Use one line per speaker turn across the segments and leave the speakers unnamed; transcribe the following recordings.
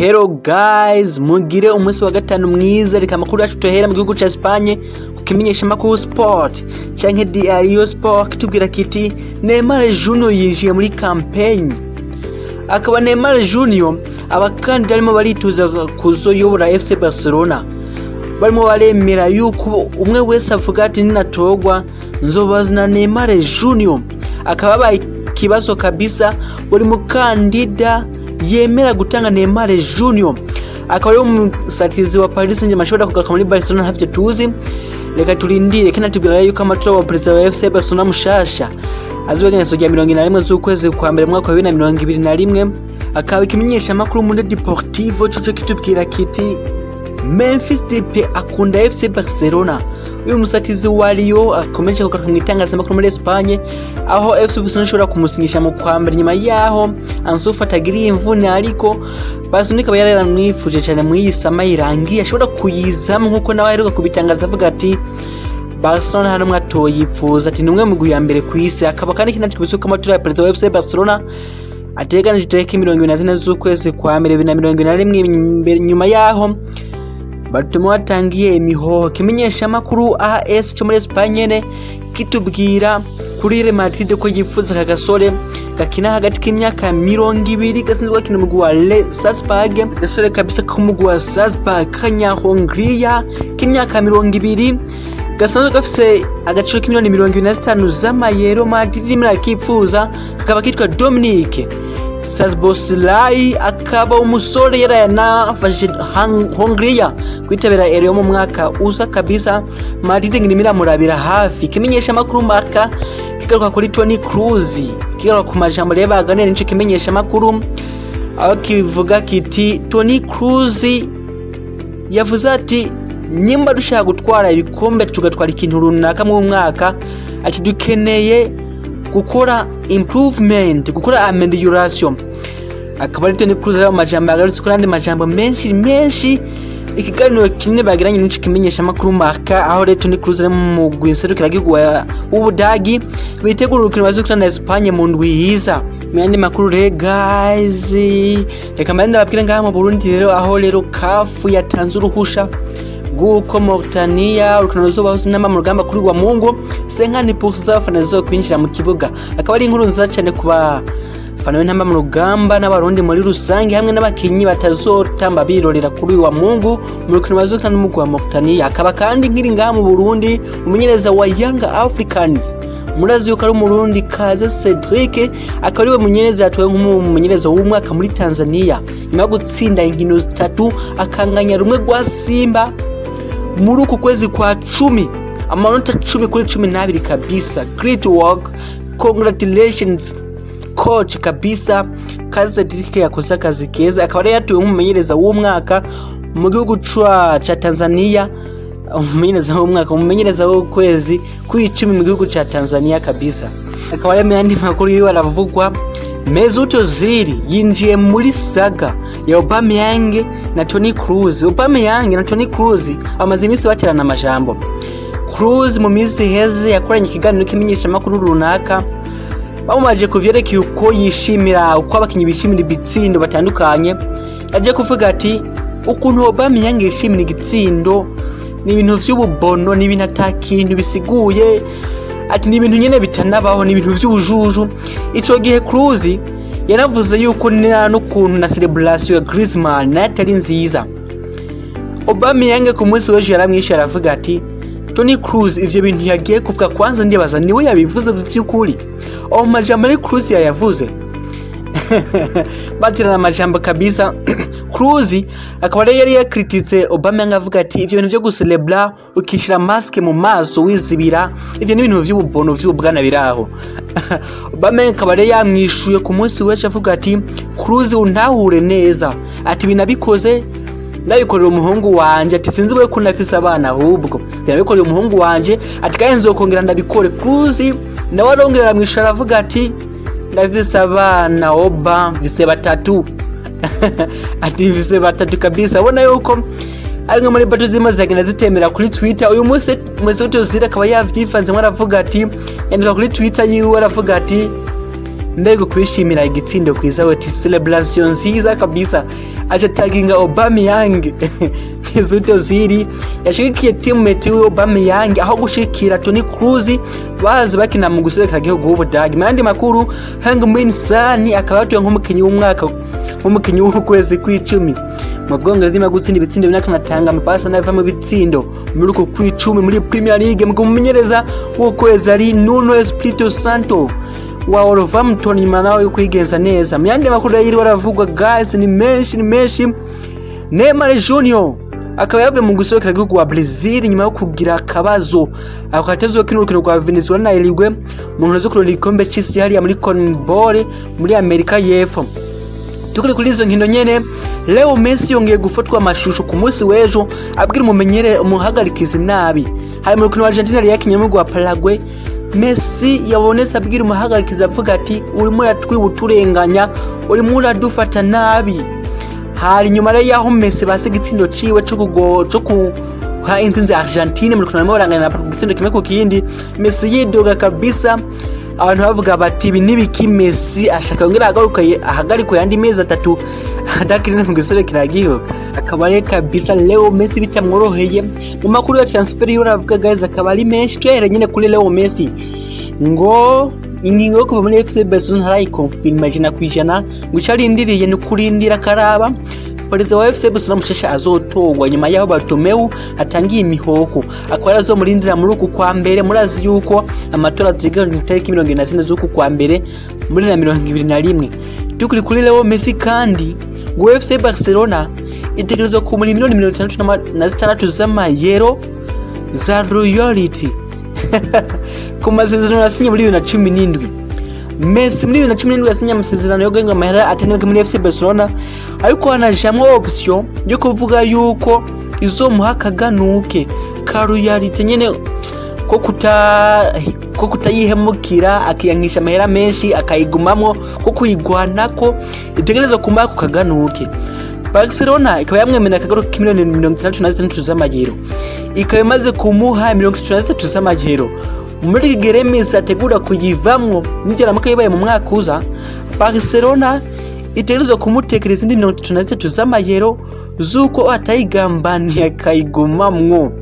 Hello guys, mugire umunsi wa gatanu mwiza reka amakuru yacu tuhera mu gihugu ca Espagne ku kimenyeshamakuru sport canke Diario Sport kitubwira kiti Neymar Junior yinjiye muri campaign akaba Neymar Junior abakandida barimo barituza kuzoyobora FC Barcelona barimo baremera yuko umwe wese avuga ati ninatorwa nzobazana Neymar Junior akaba babaye ikibazo kabisa buri mukandida yemera gutanga Neymar Junior akaba ari umusatirizi wa Paris Saint-Germain ashobora kugaruka muri Barcelona ntavyo tuzi reka turindire kandi tubwira yuko amatora wa perezida wa FC Barcelona mushasha azobegenezo rya mirongo ine na rimwe z'ukwezi kwa mbere mu mwaka wa bibiri na mirongo ibiri na rimwe akaba ikimenyesha amakuru muri Deportivo coco kitubwira kiti Memphis Depay akunda FC Barcelona uyu musatizi wa Rio akomeje kugaruka mu itangazamakuru muri Espagne aho FC Barcelona ishobora kumusinyisha mu kwa mbere nyuma yaho Ansu Fati agiriye imvune ariko Barcelona ikaba yari yaramwifuje cyane muri iyi sama irangiye ashobora kuyizamo nk'uko nawe aheruka kubitangaza avuga ati Barcelona hano mwatoye yifuza ati ni umwe mu ya mbere ku isi akaba kandi kinatwe bisuka amatora ya perezida wa FC Barcelona ateganije itariki mirongo ibiri na zine z'ukwezi kwa mbere bibiri na mirongo ine na rimwe nyuma yaho batuma watangiye imihoho kimenyesha amakuru AS cyo muri Espagne nyene kitubwira kuri Real Madrid ko yifuza aka gasore gakina hagati k'imyaka mirongo ibiri gasinzwe gakina umugwi wa Le Salzburg gasore kabisa k'umugwi wa Salzburg k'Anyahongria k'imyaka mirongo ibiri gasanzwe gafise agaciro k'imiliyoni mirongo ibiri na zitanu z'amayero Madrid irimo irakipfuza kakaba kitwa Dominique Sasboslai akaba umusore yarayanafashije Hongria kwitabira Euro mu mwaka uza kabisa Madrid ngirimo iramurabira hafi kimenyesha amakuru maka kigaruka kuri Toni Kroos kigaruka ku majambo rero baganira nico kimenyesha amakuru aho kivuga kiti Toni Kroos yavuze ati nyimba dushaka gutwara ibikombe tugatwara ikintu runaka mu mwaka ati dukeneye gukora improvement gukora amelioration akaba ari Toni Kroos rero amajambo yagarutse kuri andi majambo menshi menshi ikiganiro kinini bagiranye n'iki kimenyesha amakuru marka aho rero Toni Kroos ari mu gwiserukira gihugu w'Ubudagi bitegura urukino bazukina na Espagne mu ndwi yiza mu yandi makuru rero guys reka mbere ndababwira ngaha mu Burundi rero aho rero kafu yatanze uruhusha guko Mauritania urukino ruzobaho sinama mu rugamba kuri wa Mungu senkani pusi z'abafana zizokwinjira mu kibuga akaba ari inkuru nziza cyane ku bafana b'intamba mu rugamba n'abarundi muri rusange hamwe n'abakinyi batazotamba birorera kuri wa Mungu mu rukino bazokina n'umugwi wa Mauritania akaba kandi nkiri ngaha mu Burundi umumenyereza wa Young Africans murazi yuko ari umurundi kaze Cedric akaba ariwe munyereza yatowe nk'umumenyereza w'umwaka muri Tanzania nyuma yo gutsinda inkino zitatu akanganya rumwe rwa Simba muri uku kwezi kwa cumi amanota cumi kuri cumi n'abiri kabisa great work congratulations coach kabisa kazi Cedric yakoze akazi keza akaba yari yatuwe nk'umumenyereza w'umwaka mu gihugu ca Tanzania umumenyereza w'umwaka umumenyereza w'ukwezi kuri icumi mu gihugu ca Tanzania kabisa akaba ari yandi makuru yiwe aravugwa Mesut Ozil yinjiye muri saga ya Aubameyang na Toni Kroos. Aubameyang na Toni Kroos bamaze iminsi baterana amajambo. Kroos mu minsi iheze yakoranye ikiganiro kimenyesha amakuru runaka bamubaje ku vyerekeye uko yishimira uko abakinyi bishimira ibitsindo batandukanye aje kuvuga ati ukuntu Aubameyang yishimira igitsindo ni ibintu vy'ububono ni ibintu atakintu bisiguye ati ni ibintu nyene bitanabaho ni ibintu vy'ubujuju ico gihe Kroos yaravuze yuko nta n'ukuntu na celebration ya Griezmann nayo atari nziza Aubameyang ku munsi w'ejo yaramwishe aravuga ati Toni Kroos ivyo bintu yagiye kuvuga kwanza ndibaza niwe yabivuze vy'ukuri aho majambo ari Kroos yayavuze batirana amajambo kabisa Kroos akaba rero yari yakrititse Aubameyang avuga ati ivyo bintu vyo gucelebra ukishira maske mu maso wizibira ivyo ni ibintu vy'ububono vy'ubwana biraho Aubameyang akaba rero yamwishuye ku munsi w'ejo avuga ati Kroos untahure neza ati binabikoze ndabikorera umuhungu wanje ati sinzi we ko nafise abana ahubwo ndabikorera umuhungu wanje ati kandi nzokongera ndabikore Kroos nawe arongera aramwishura aravuga ati ndafise abana oba mfise batatu ati mfise batatu kabisa abona yuko ari muri bato zirimo ziragenda zitemera kuri twitter uyu munsi Mesut Ozil akaba yavyifanzemo aravuga ati yandika kuri twitter yiwe aravuga ati mbega kwishimira igitsindo kwiza we ti celebration nziza kabisa acha taginga Aubameyang Mesut Ozil yashigikiye teammate we Aubameyang aho gushikira Toni Kroos bazi bakina mu guserukira igihugu w'Ubudagi mu yandi makuru Heung-min Son akaba yatuye nk'umukinnyi w'umwaka nk'umukinnyi w'ukwezi kw'icumi mu bwongereza nyuma yo gutsinda ibitsindo bine akanatanga amapasi anava mu bitsindo muri uko kw'icumi muri Premier League mu kumumenyereza w'ukwezi ari Nuno Espirito Santo wa Wolverhampton nyuma nawe yo kwigenza neza mu yandi makuru rero baravugwa guys ni menshi ni menshi Neymar Junior akaba yavuye mu guserukira igihugu wa Brazil nyuma yo kugira akabazo ako katazokina urukino rwa Venezuela na Uruguay mu nkino zo kurondera igikombe c'isi hariya muri CONMEBOL muri Amerika y'Epfo tukiri kuri izo nkino nyene Leo Messi yongeye gufatwa amashusho ku munsi w'ejo abwira umumenyere umuhagarikizi nabi hari mu rukino wa Argentina yari yakinye mu rwa Paraguay Messi yabonetse abwira umuhagarikizi avuga ati urimo uratwiba uturenganya urimo uradufata nabi hari nyuma rero y'aho Messi base igitsindo ciwe co kugo co kuha intsinzi Argentine mu rukino barimo barangana na igitsindo kimwe ku kindi Messi yidoga kabisa abantu bavuga bati ibi nibiki Messi ashaka yongera agaruka ahagarikwe yandi mezi atatu adakiri mu giserukira igihugu akaba rero kabisa Leo Messi bitamworoheye mu makuru ya transfer yo ravuga guys akaba ari menshi tuyahere nyine kuri Leo Messi ngo ingingo yo kuva muri FC Barcelona ntarayikonfirma ijana ku ijana ngo icyo arindiriye ni kurindira akaraba perezida wa FC Barcelona mushasha azotorwa nyuma y'aho Bartomeu atangiye imihoko akaba arazomurindira muri uku kwa mbere murazi yuko amatora ateganyijwe itariki mirongo ine na zine z'uku kwa mbere muri na mirongo ibiri na rimwe tukiri kuri Leo Messi kandi ngo FC Barcelona itegerezwa kumura miliyoni mirongo itandatu na zitandatu z'amayero za royalty ku masezerano yasinye muri bibiri na cumi n'indwi Messi muri bibiri na cumi n'indwi yasinye amasezerano yo guhenga amahera atenewe muri FC Barcelona ariko hanajamwo option yo kuvuga yuko izomuha akaganuke ka royalty nyene ko kuta ko kutayihemukira akiyankisha amahera menshi akayigumamwo ko kuyigwanako itegerezwa kumuha ako kaganuke Barcelona ikaba yamwemerera akagaruka k'imiliyoni mirongo itandatu na zitandatu z'amagero ikaba imaze kumuha mirongo itatu na zitatu z'amagero muri iki gihe Messi ategura kuyivamwo nigeramuka yibaye mu mwaka uza Barcelona itegerezwa kumutekereza izindi mirongo itatu na zitatu z'amayero z'uko atayigambaniye akayigumamwo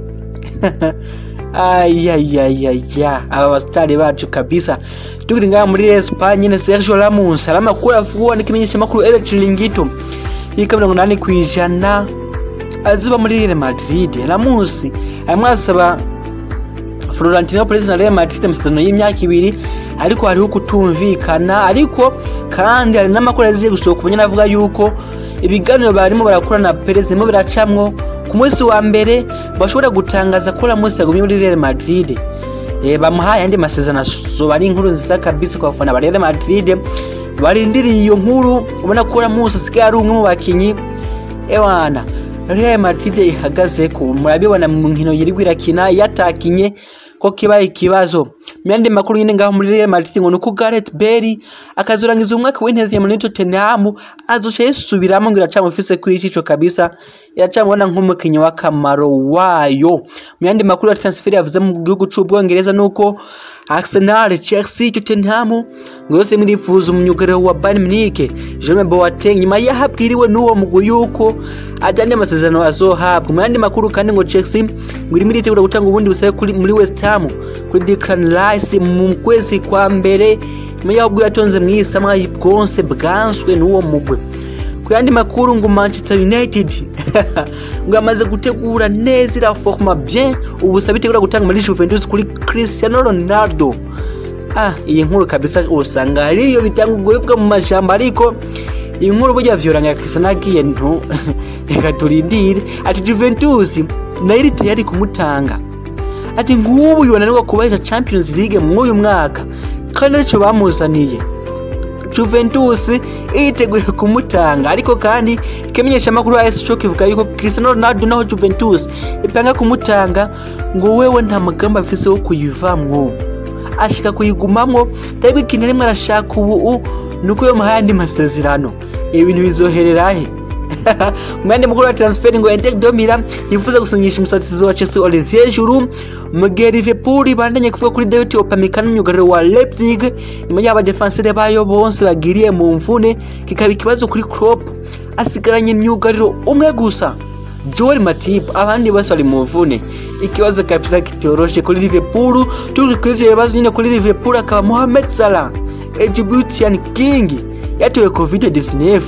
ayayayaya aba basitari bacu kabisa tukiri ngaha muri Espagne nyine Sergio Ramos hari amakuru avugwa n'ikimenyeshamakuru El Chiringuito yika mirongo inani ku ijana azuba muri Real Madrid Ramos arimo arasaba Florentino Perez na Real Madrid amasezerano y'imyaka ibiri ariko hariho kutumvikana ariko kandi hari n'amakuru yaziye gusohoka ubunyana avuga yuko ibiganiro barimo barakora na Perez birimo biracamwo ku munsi wa mbere bashobora gutangaza ko Ramos yagumye muri Real Madrid e, bamuhaye andi masezerano azoba ari inkuru nziza kabisa ku bafana ba Real Madrid barindiriye iyo nkuru ubona ko Ramos asigaye ari umwe mu bakinyi ewana Real Madrid ihagaze ko murabibona mu nkino yirigwa irakina yatakinye ko kibaye ikibazo myandi makuru nyine ngaho muri Real Madrid ngo nuko Gareth Bale akazorangiza umwaka w'intezi muri Tottenham azoca yisubiramo ngo iracamufise kw'icico kabisa iracamubona nk'umukinnyi w'akamaro wayo myandi makuru ya transfer yavuze mu gihugu c'ubwongereza nuko Arsenal, Chelsea, Tottenham ngo yose mirifuza umunyugariro wa Bayern Munich Jerome Boateng nyuma yahabwiriwe n'uwo mugwi yuko ajyanye amasezerano azohabwa mu yandi makuru kandi ngo Chelsea ngo irimo iritegura gutanga ubundi busabe kuri muri West Ham kuri Declan Rice mu kwezi kwa mbere nyuma y'aho ubwo yatonze mu isamwa bwonse bwanswe n'uwo mugwi ku yandi makuru ngo Manchester United ngo yamaze gutegura neza iraforma bien ubusabe itegura gutanga muri Juventus kuri Cristiano Ronaldo ah iyi nkuru kabisa usanga hariyo bitanga ubwo bivuga mu majambo ariko iyi nkuru burya vyoranga Cristiano agiye ntu reka turindire ati Juventus nayo iri tayari kumutanga ati nk'ubu yonanirwa kubahesha Champions League mw'uyu mwaka kandi nicyo bamuzaniye Juventus iriteguye kumutanga ariko kandi ikimenyesha amakuru ya AS kivuga yuko Cristiano Ronaldo naho Juventus ipanga kumutanga ngo wewe nta mugambi afise wo kuyivamwo ashika kuyigumamwo tariko ikintu rimwe arashaka ubu nuko yo muhaye andi masezerano ibintu bizoherera he mu yandi makuru ya transfer ngo Eder Domira yifuza gusinyisha umusatirizi wa Chelsea Olivier Giroud mu gihe Liverpool bandanye kuvuga kuri David Upamecano myugariro wa Leipzig nyuma y'aba defenseur bayo bonse bagiriye mu mvune kikaba ikibazo kuri Klopp asigaranye myugariro umwe gusa Joel Matip abandi bose bari mu mvune ikibazo kabisa kitoroshe kuri Liverpool turi kwivyo bibazo nyine kuri Liverpool akaba Mohamed Salah Egyptian King yatewe covid 19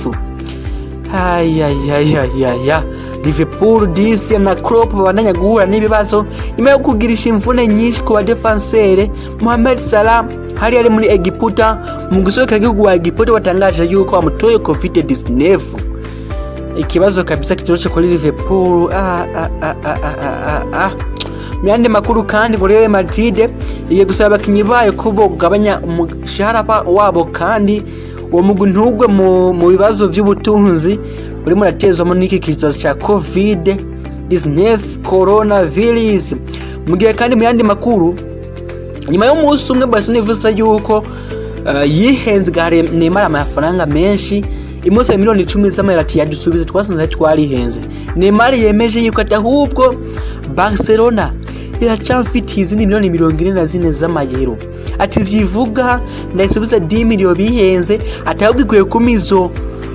ayayayayaya Liverpool disi na Klopp babandanya guhura n'ibibazo nyuma yo kugirisha imvune nyinshi ku badefansere Mohamed Salah hari ari muri Egiputa mu gusohokera igihugu wa Egiputa watangaje yuko bamutoye covid 19 ikibazo kabisa kitoroshe kuri Liverpool ah, ah, ah, ah, ah, ah, ah. mu yandi makuru kandi ngo Real Madrid igiye gusaba abakinnyi bayo ko bogabanya umushahara wabo kandi uwo mugwi ntugwe mu, mu bibazo by'ubutunzi urimo uratezwamo n'iki kizazo cya covid 19 coronavirus mu gihe kandi mu yandi makuru nyuma y'umunsi umwe Barcelona ivuze yuko uh, yihenze gare Neymar amafaranga menshi imunsi ya miliyoni icumi z'amayero ati yadusubize twasanze twarihenze Neymar yemeje yuko ati ahubwo Barcelona iracafitiye izindi miliyoni mirongo ine na zine z'amayero ati vyivuga ndayisubiza 10 miliyo bihenze ati ahubwo ikwiye kumizo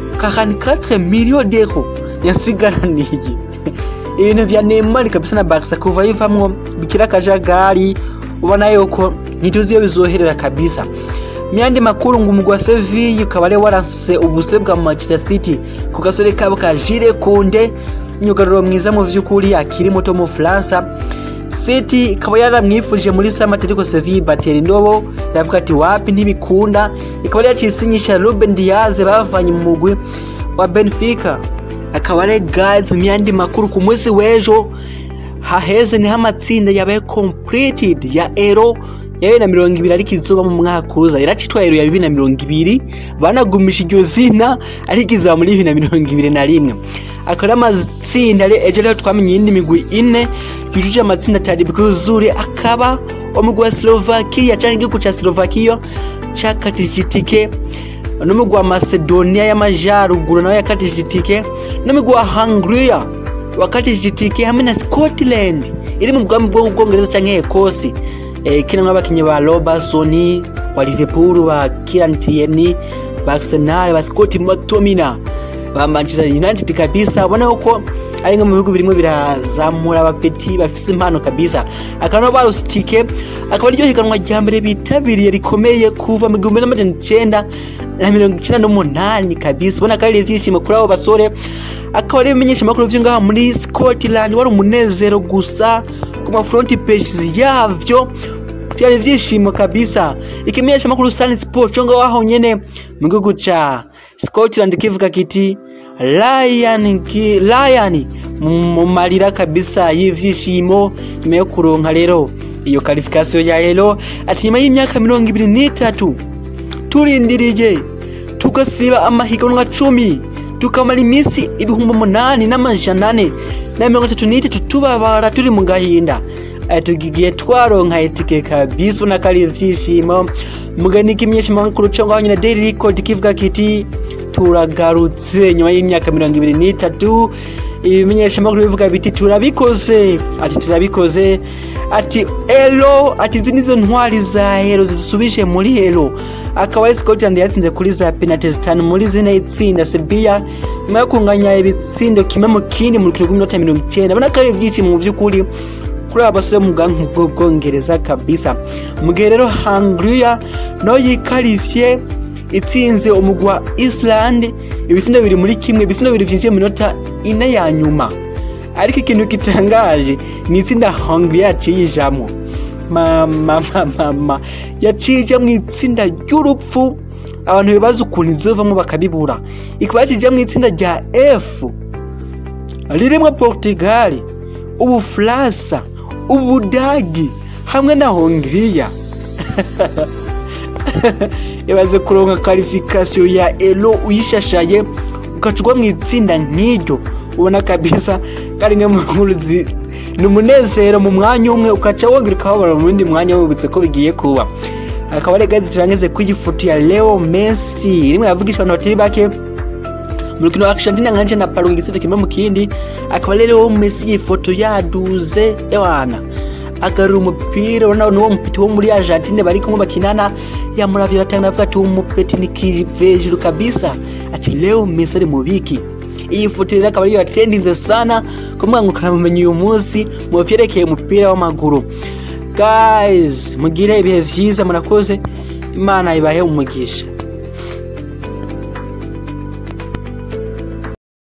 44 miliyo d'euro yasigaraniye ibintu vya Neymar kabisa na Barca kuva yivamwo bikira akajagari ubona yuko ntituzi iyo bizoherera kabisa myandi makuru ngo umugwi wa Sevilla ukaba ari warase ubuse bwa Manchester City ku gasore kabo ka Jules Kounde myugariro mwiza mu vy'ukuri akiri muto mu Faransa City ikaba yaramwifuje muri sama ariko Sevilla batera indobo iravuga ati wapi ntibikunda ikaba yari yacisinyisha Ruben Diaz bavanye mu mugwi wa Benfica akaba ari guys myandi makuru ku munsi w'ejo haheze niho amatsinda yabaye completed ya Euro ya bibiri na mirongo ibiri ariko izuba mu mwaka uza iracitwa Euro ya bibiri na mirongo ibiri banagumisha iryo zina ariko izaba muri bibiri na mirongo ibiri na rimwe akaba ari amatsinda ejo rero twamenye iyindi migwi ine yujuje amatsinda atari bwuzure akaba umugwi wa Slovakia cyangwa igihugu cya Slovakia cyakatije itike n'umugwi wa Macedonia y'amajyaruguru nawe yakatije itike n'umugwi wa Hungary wakatije itike hamwe na Scotland iri mu bwami bw'ubwongereza cyangwa Ecosse eh, kinamwe abakinnyi ba Robertson wa Liverpool ba Kieran Tierney ba Arsenal ba Scott McTominay ba Manchester United kabisa ubona ko ari nko mu bihugu birimo birazamura abapeti bafise impano kabisa akaba no barusitike akaba aryo higanwa rya mbere bitabiriye rikomeye kuva mu gihumbi n'amajana icenda na mirongo icenda n'umunani kabisa ubona ko ari ivyishimo kuri abo basore akaba ari ibimenyesha amakuru vyo ngaha muri Scotland wari umunezero gusa ku ma front pages yavyo vyari ivyishimo kabisa ikimenyesha amakuru Sun Sport cyo ngaho nyene mu gihugu ca Scotland kivuga kiti Ryan ki, Ryan mu marira kabisa y'ivyishimo nyuma yo kuronka rero iyo qualification ya rero ati nyuma y'imyaka mirongo ibiri n'itatu turindiriye tugasiba amahiganwa cumi tukamara iminsi ibihumbi umunani n'amajana ane na mirongo itatu n'itatu tubabara turi mu gahinda tugiye twaronka itike kabisa ubona ko ari ivyishimo mugani ikimenyesha amakuru cyo ngaho nyine daily record kivuga kiti turagarutse nyuma y'imyaka mirongo ibiri n'itatu ibimenyesha amakuru bivuga biti turabikoze ati turabikoze ati elo ati izi nizo ntwari za hero zisubije muri hero akaba ari Scotland yatsinze kuri za penalty zitanu muri zine itsinda Serbia nyuma yo kunganya ibitsindo kimwe mu kindi mu rukino rw'iminota mirongo icyenda ubona ko ari ibyishimo mu by'ukuri kuri aba basore mu bwanku bw'ubwongereza kabisa mu gihe rero Hungria nayo yikarifye itsinze umugwi wa Iceland ibitsindo biri muri kimwe ibitsindo biri vyinjiye mu minota ine ya nyuma ariko ikintu gitangaje ni itsinda Hungria yaciye ijamwo mama mama yaciye ija mu itsinda ry'urupfu abantu bibaza ukuntu izovamo bakabibura ikaba yaciye mu itsinda rya F ririmwo Portugal Ubufaransa Ubudagi hamwe na Hongria ibaze kuronka qualification ya elo uyishashaye ukacugwa mu itsinda nk'iryo ubona kabisa kari nka mu nkuru ni umunezero mu mwanya umwe ukaca wongera ukababara mu wundi mwanya wibutse ko bigiye kuba akaba ari gazi turangize ku ifoto ya Leo Messi rimwe yavugisha abantu batari bake mu rukino wa Argentina nganje na Paraguay igitsinda kimwe mu kindi akaba rero Messi yifoto yaduze ewana agarura umupira urabona n'uwo mupeti wo muri Argentine bari kumwe bakinana yamuravye aratanga avuga ati umupeti ni kivejuru kabisa ati leo Messi ari mubiki iyi foto rero akaba ariyo yatrendinze sana ku mbuga ngurukanabumenyi uyu munsi mu vyerekeye umupira w'amaguru guys mugire ibihe vyiza murakoze imana ibahe umugisha